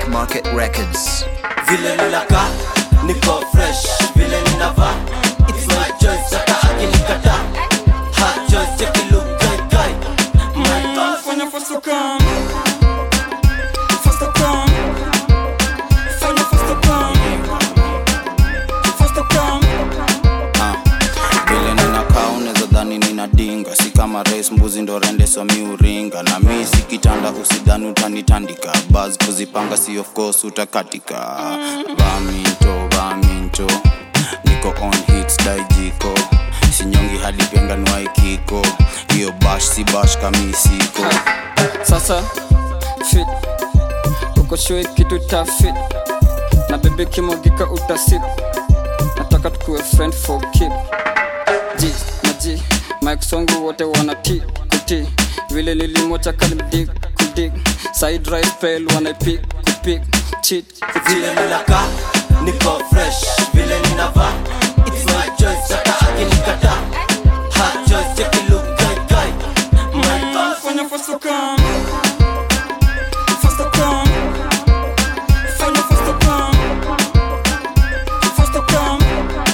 Black Market Records. vile ninaka niko fresh vile ninava it's my choice hata akinikata hot choice yakilugaigai my boss Fanya faster come Faster come Fanya faster come Faster come Ah, vile ninakaa unaweza dhani ninadinga si kama rais mbuzi ndo rende somi uringa na mi si kitanda usidhani utanitandika bas kuzipanga si of course utakatika vaminto vaminto niko on hits daijiko sinyongi hadi penga nwaikiko hiyo bash si bash kamisiko Sasa fit Uko sure kitu ta fit Na bebe kimogika utasip Nataka tukue friend for keep G na G Mike songu wote wana T kuti Vile nilimocha kalimdig kudig Side right fail wanaipik kupik Cheat kucheat vile ninaka niko fresh vile ninava it's my choice hata akinikata hot choice yakilugaigai my boss Fanya faster come Faster come Fanya faster come Faster come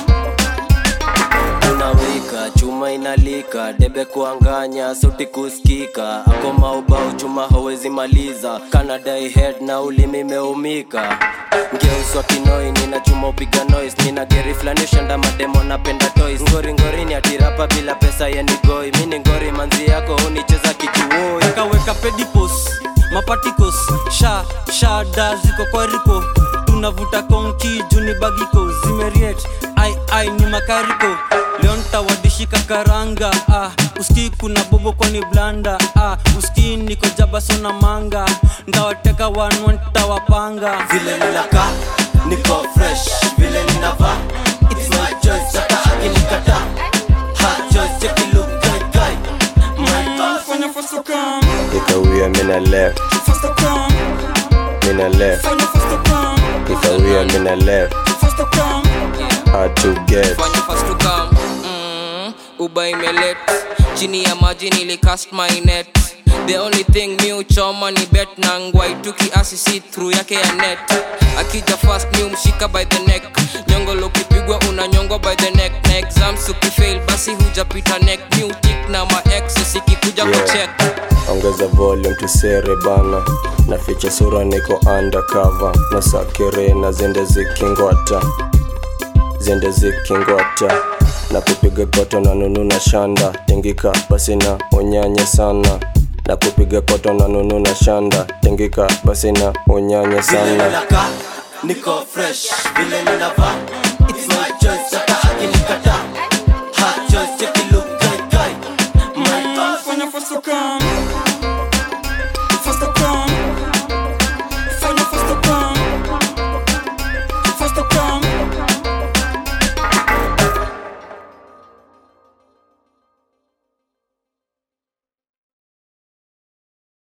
unawika chuma inalika debe kuanganya sauti kusikika ako maubao chuma hawezi maliza kanadai head na ulimi meumika ngeuswa kinoi nina chuma upiga noise nina geri flani ushanda mademo napenda toys ngori ngori ni atirapa bila pesa yenigoi mini ngori manzi yako unicheza kikiwoi kaweka pedipos mapatikos sha shada ziko kwa riko tunavuta konki juni bagiko zimeriet ai ai ni makariko leo ntawadishika karanga ah, uski kuna bobo kwani blanda ah, uski niko jabasona manga ntawateka wanwa ntawapanga vile ninaka niko fresh vile ninava it's my choice hata akinikata hot choice yakilugaigai my boss Fanya faster come Ikawia mina left, Faster come mina left. Fanya faster come Ikawia mina left, Faster come hard to get. fanya fast to come mm, uba imelet chini ya maji nilicast my net the only thing mi uchoma ni bet na ngwai tu kiasi si through yake ya net akija fast mi umshika by the neck nyongolo ukipigwa unanyongwa by the neck na exams ukifail basi hujapita neck mi utik na maex sikikuja Yeah. kucheck Ongeza volume tusere bana, na ficha sura niko undercover, na sakere na zende zikingwata, zende zikingwata na kupiga koto na nunu na shanda tingika basi na unyanye sana na kupiga koto na nunu na shanda tingika basi na unyanye vile sana ninaka niko fresh vile ninava it's my choice hata akinikata hot choice yakilugaigai my boss Fanya faster come